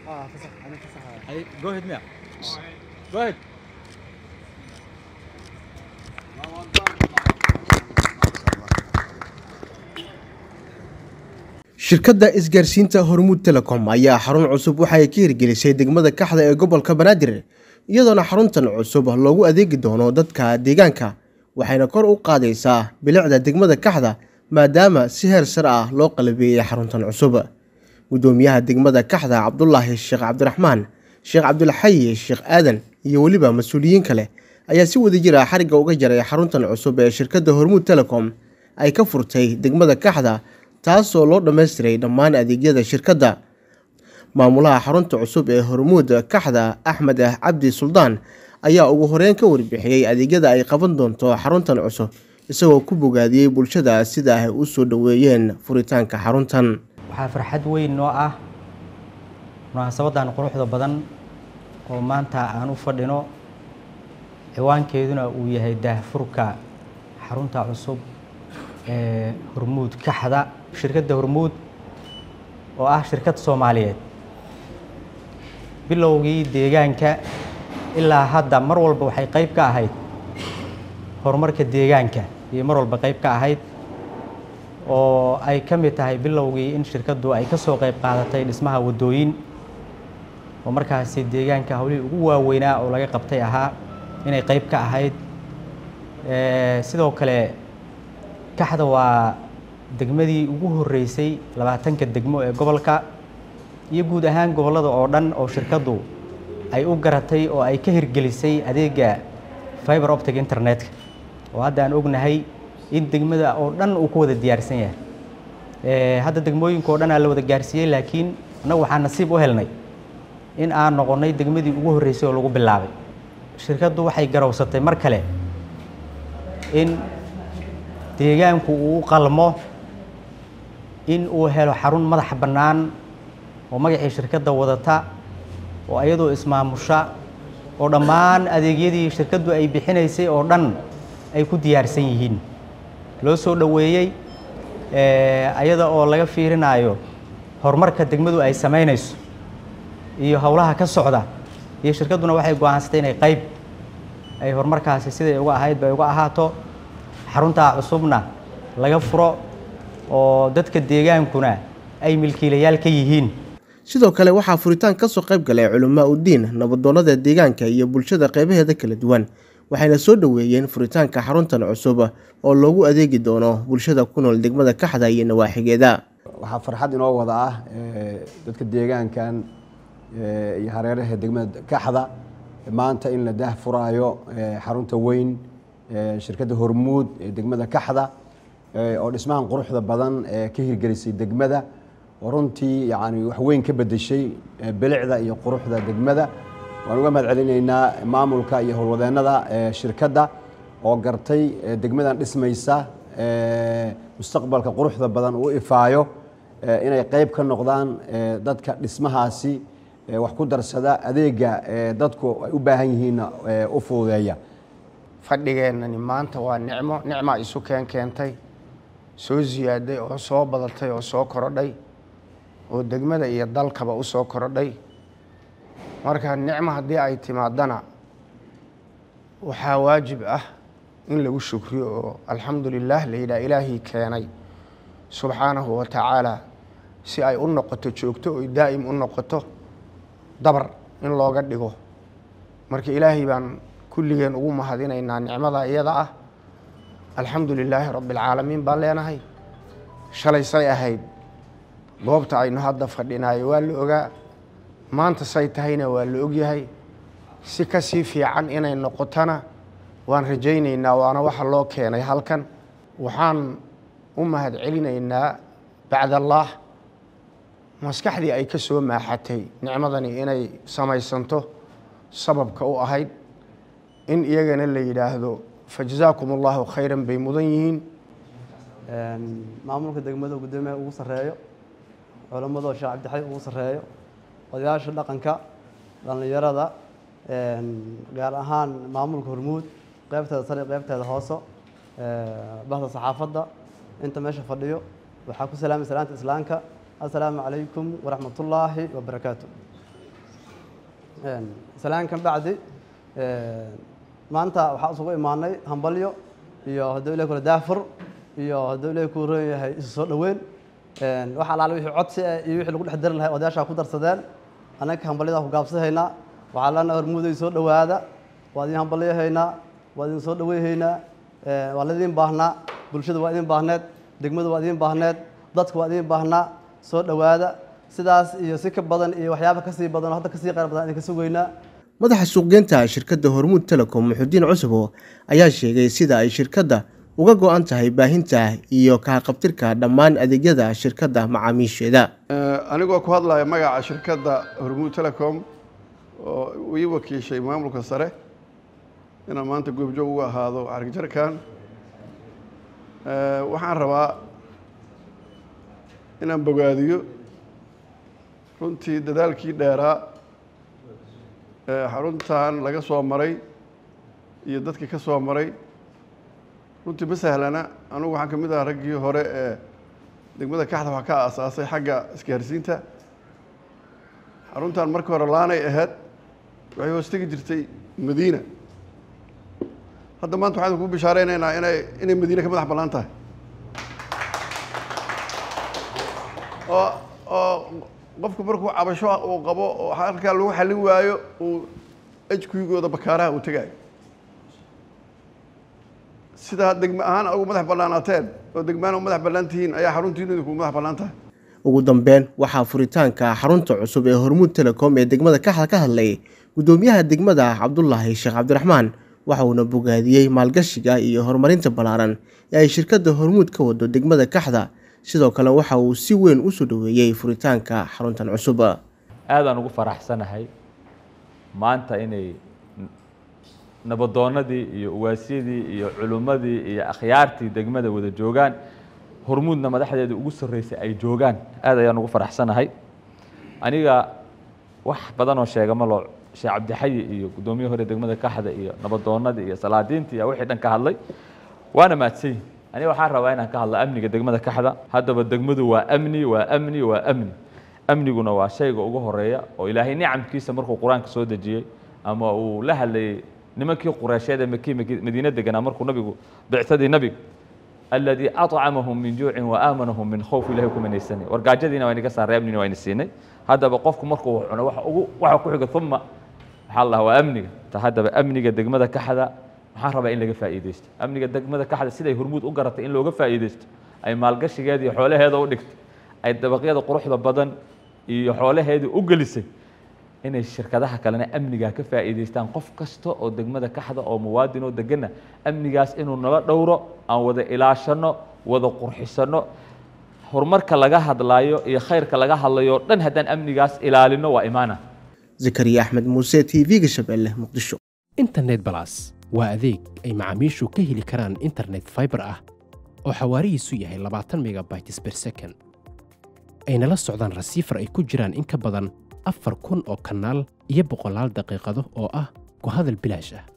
Go ahead, Mia. Go ahead. shirkadda isgaarsiinta hormuud telecom ayaa xarun cusub waxay ka hirgelisay degmada kaxda ee gobolka banaadir iyadoona xaruntan cusub loogu adeegi doono dadka deegaanka waxayna kor u qaadaysaa bilicda degmada kaxda maadaama si heer sar ah loo qalabeeyey xaruntan cusub gudoomiyaha degmada kaxda cabdulaahi sheekh cabdiraxmaan sheekh cabdulxayi sheekh aadan iyo weliba mas-uuliyiin kale ayaa si wadajir ah xarigga uga jaray xaruntan cusub ee shirkadda hormuud telecom ay ka furtay degmada kaxda taasoo loo dhammaystiray dhammaan adeegyada shirkadda maamulaha xarunta cusub ee hormuud kaxda axmed ah cabdi suldaan ayaa ugu horeyn ka warbixiyey adeegyada ay qaban doonto xaruntan cusub isagoo ku bogaadiyey bulshada sida ay u soo dhoweeyeen furitaanka xaruntan waxaa farxad weyn noo ah munaasabadan quruxda badan oo maanta aan u fadhino ciwaankeeduna uu yahay daahfurka xarunta cusub ee hormuud kaxda shirkadda hormuud oo ah shirkad soomaaliyeed bilowgii deegaanka ilaa hadda mar walba waxay qayb ka ahayd horumarka deegaanka iyo mar walba qayb ka ahayd oo ay ka mid tahay bilowgii in shirkaddu ay ka soo qayb qaadatay dhismaha waddooyin oo markaasi deegaanka hawlihii ugu waaweynaa oo laga qabtay ahaa inay qayb ka ahayd sidoo kale kaxda waa degmadii ugu horreysay labaatanka degmo ee gobolka iyo guud ahaan gobollada oo dhan oo shirkaddu ay u garatay oo ay ka hirgelisay adeega fiber optic internetka oo hadda aan ognahay in degmada oo dhan uu ku wada diyaarsan yahay hadda degmooyinka oo dhan aa la wada gaarsiiyey laakiin annagu waxaan nasiib u helnay in aan noqonnay degmadii ugu horreysay oo lagu bilaabay shirkaddu waxay garowsatay mar kale in deegaanku uu u qalmo in uu helo xarun madax bannaan oo magacii shirkadda wadata oo ayadoo ismaamusha oo dhammaan adeegyadii shirkaddu ay bixinaysay oo dhan ay ku diyaarsan yihiin loo soo dhoweeyey ayada oo laga fiirinayo horumarka degmadu ay samaynayso iyo howlaha ka socda iyo shirkadduna waxay go-aansatay inay qayb ay horumarkaasi siday uga ahayd bay uga ahaato xaruntaa cusubna laga furo oo dadka deegaankuna ay milkiilayaal ka yihiin sidoo kale waxaa furitaan ka soo qayb galay culamaa uddiin nabadoonnada deegaanka iyo bulshada qeybaheeda kala duwan waxayna soo dhoweeyeen furitaanka xaruntan cusub oo loogu adeegi doono bulshada ku nool degmada kaxda iyo nawaaxigeeda waxaa farxad inoo wada ah dadka deegaankan iyo hareeraha degmada kaxda maanta in la daah furaayo xarunta weyn shirkadda hormuud ee degmada kaxda oo dhismahan quruxda badan ee ka hirgelisay degmada oo runtii yani wax weyn ka bedeshay bilicda iyo quruxda degmada waan uga mahad celinaynaa maamulka iyo howlwadeennada shirkadda oo gartay degmadan dhismaysa mustaqbalka quruxda badan uu ifaayo inay qayb ka noqdaan dadka dhismahaasi wax ku darsada adeega dadku ay u baahan yihiinna u fududeeya fadhigeennani maanta waa nicmo nicmaa isu keen keentay soo siyaaday oo soo badatay oo soo korodhay oo degmada iyo dalkaba u soo korodhay marka nicmo haddii ay timaadana waxaa waajib ah in lagu shukriyo oo alxamdu lilah la yidhaha ilaahii keenay subxaanahu wa tacaala si ay u noqoto joogto oy daa'im u noqoto dabar in looga dhigo marka ilaahay baan kulligeen ugu mahadinaynaa nicmada iyada ah alxamdu lilaahi rabbi alcaalamiin baan leenahay shalay say ahayd goobta aynu hadda fadhinaayo waa la ogaa maanta say tahayna waa la ogyahay si ka sii fiican inay noqotona waan rajaynaynaa waana waxa loo keenay halkan waxaan u mahad celinaynaa bacdallaah maskaxdii ay ka soo maaxatay nicmadani inay samaysanto sababka u ahayd in iyagana la yidhaahdo fajazaakum allahu khayran bay mudan yihiin maamulka degmada gudoomiyaha ugu sarreeyo culammada sheekh cabdixay ugu sarreeyo odayaasha dhaqanka dhallinyarada gaar ahaan maamulka hormuud qeybteeda sare qeybteeda hooso bahda saxaafadda inta meesha fadhiyo waxaa ku salaamay salaanta islaamka assalaamu calaykum waraxmatullaahi wabarakaatu salaan kan bacdi maanta waxaa isugu imaanay hambalyo iyo hadduu ilahi kula daafur iyo hadduu ilahi ku ron yahay isu soo dhoweyn wax alaale wixii codsi ah iyo wixii lagu dhex dari lahay odayaashaa ku darsadeen annaga hambalyadaa ku gaabsahaynaa waxaa leenahay hormuuday soo dhowaada waa idin hambalyahaynaa waa idin soo dhoweyhaynaa waa laidin baahnaa bulshada waa idin baahneed degmada waa idin baahneed dadka waa idin baahnaa soo dhowaada sidaas iyo si ka badan iyo waxyaaba kasii badan oo hadda kasii qayr badan idinka sugaynaa madaxa suuqgeynta shirkadda hormuud telecom muxudiin cusubo ayaa sheegay sida ay shirkadda uga go-an tahay baahinta iyo kahaqabtirka dhammaan adeegyada shirkadda macaamiisheeda anigoo ku hadlaya magaca shirkadda hormuud telecom oo ii wakiishay maamulka sare inaan maanta goobjoog uga ahaado xarigjarkan waxaan rabaa inaan bogaadiyo runtii dadaalkii dheeraa xaruntan laga soo maray iyo dadkii ka soo maray runtii ma sahlana anugu waxaan ka mid ahaa raggii hore ee degmada kaxda wax ka aasaasay xagga isgaarsiinta xaruntan markii hore laanay ahayd waxay hoos tegi jirtay madiina hadda maanta waxaan ku bishaareynayna inay inay madiina ka madax bannaan tahay oo oo qofku markuu cabasho uu qabo oo halkaa lagu xallin waayo uu ajkuyigooda bakaaraha uu tegaayo sidaa degme ahaan ugu madax bannaanaateen oo degmaan u madax bannaan tihiin ayaa xaruntiinu idinku madax bannaan tahay ugu dambeyn waxaa furitaanka xarunta cusub ee hormuud telecom ee degmada kaxda ka hadlay guddoomiyaha degmada cabdulaahi sheekh cabdiraxmaan waxa uuna bogaadiyey maalgashiga iyo horumarinta ballaaran ee ay shirkadda hormuud ka wado degmada kaxda sidoo kale waxa uu si weyn u soo dhoweeyey furitaanka xaruntan cusub aadaan ugu faraxsanahay maanta inay nabadoonnadii iyo uwaasyadii iyo culummadii iyo akhyaartii degmada wada joogaan hormuudna madaxdeeda ugu sarreysay ay joogaan aad ayaan ugu faraxsanahay aniga wax badan oo sheega ma loo sheekh cabdixayi iyo guddoomiye hore degmada kaxda iyo nabadoonnadii iyo salaadiintii iyo wixii dhan ka hadlay waana mahadsanyihin aniga waxaan rabaa inaan ka hadlo amniga degmada kaxda haddaba degmadu waa amni waa amni waa amni amniguna waa shayga ugu horeeya oo ilaahay nicamkiisa markuu qur-aanka soo dejiyey ama uu la hadlayey nimankii qureysheed ee maki madiine deganaa markuu nabigu bicsadii nabiga aladii acamahum min juucin wa aamanahum min khowf ilahay ku manaysanay wargaajadiina waa inaga saaray amnina waa ina siinay haddaba qofku markuu cuno waxa ugu waxa ku xiga uma waxaa la waa amniga ta haddaba amniga degmada kaxda waxaan rabaa in laga faa'iidaysto amniga degmada kaxda siday hormuud u garatay in looga faa'iidaysto ay maalgashigeeda iyo xoolaheeda u dhigtay ay dabaqyada quruxda badan iyo xoolaheedii u gelisay inay shirkadaha kalena amnigaa ka faa'iidaystaan qof kasta oo degmada kaxda oo muwaadin oo degana amnigaas inuu nala dhowro aan wada ilaashano wada qurxisano horumarka laga hadlaayo iyo khayrka laga hadlayo dhan haddaan amnigaas ilaalino waa imaana zakariya axmed muuse t v-ga shabeelle muqdisho internet balas waa adeeg ay macaamiishu ka heli karaan internet fiber ah oo xawaarihiisu yahay labaatan megabytes per second ayna la socdaan rasiifar ay ku jiraan in ka badan afar kun oo kanaal iyo boqolaal daqiiqado oo ah ku hadal bilaash ah